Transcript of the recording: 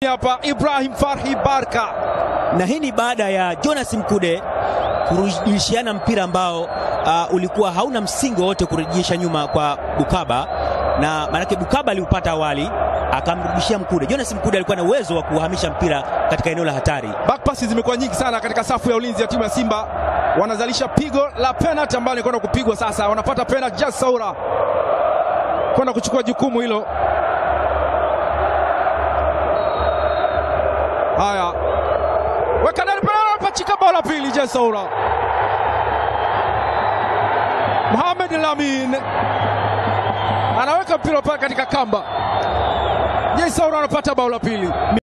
hapa Ibrahim Farhi Barka, na hii ni baada ya Jonas Mkude kurudishiana mpira ambao uh, ulikuwa hauna msingi wowote kurejesha nyuma kwa Bukaba, na maanake Bukaba aliupata awali akamrudishia Mkude. Jonas Mkude alikuwa na uwezo wa kuhamisha mpira katika eneo la hatari. back passes zimekuwa nyingi sana katika safu ya ulinzi ya timu ya Simba, wanazalisha pigo la penalty ambalo kwenda kupigwa sasa. Wanapata penalty Jas Saura kwenda kuchukua jukumu hilo. Haya, weka ndani pale, pachika bao la pili. Jas Saura, Mohamed Lamin anaweka mpira pale katika kamba. Jas Saura anapata bao la pili.